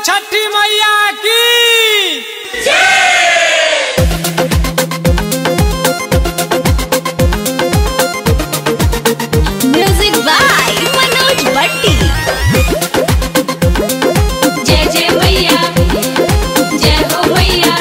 छठी मैया की music by Manoj भट्टी जय जय मैया जय हो मैया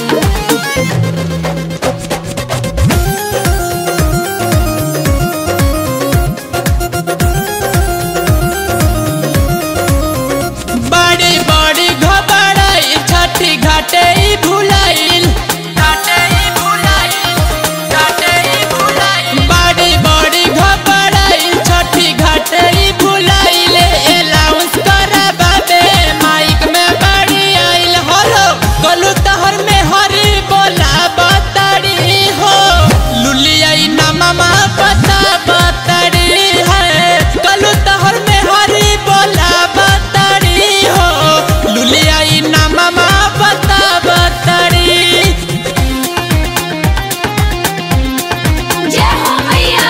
बड़ी बड़ी घबराई छठी घाटे ई भुलाइल घाटे ई भुलाइल घाटे ई भुलाइल बड़ी बड़ी घबराई छठी घाटे ई भुलाइल अलाउंस कराबाबे माइक में बड़ी आइल होलो गलू तहर में हरी बोला बताड़ी हो लुलियाई ना मामा पता बताड़ी है गलू तहर में हरी बोला बताड़ी हो लुलियाई ना मामा पता बताड़ी जय हो मैया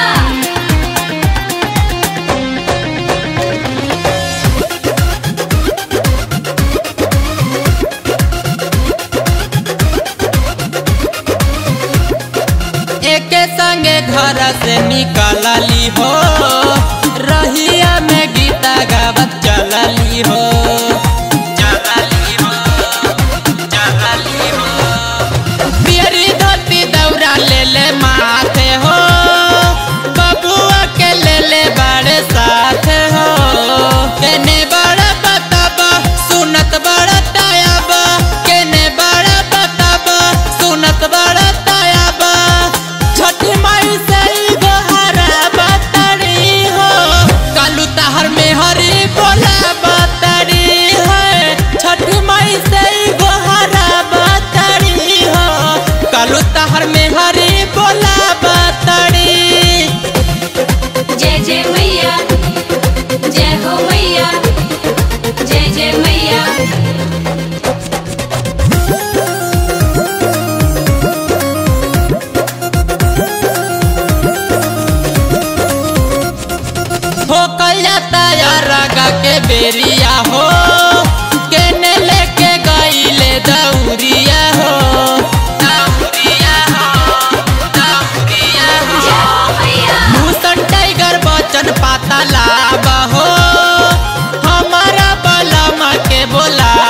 एके संगे घर से निकलली हो रहिया में गीता गावत चलली हो चलली हो चलली हो पियरी धोती दौरा ले ले माथे हो बबुआ के ले ले बड़े साथ हो केने बड़ा बताबा सुनत बड़ा तायाबा केने बड़ा बताबा सुनत बड़ा तायाबा छठी माई से ई गोहरा बताड़ी हो कालू तहर में हरी बोला बताड़ी है छठी माई से ई गोहरा बताड़ी हो कालू तहर में हरी बोला बताड़ी जय जय मैया जय हो मैया जय जय मैया हो कलता रगा के बेरिया हो केने लेके गईले दौरिया हो दौरिया हो दौरिया हो भूषण टाइगर बचन पाता लाबा हो हमारा बलमा के बोला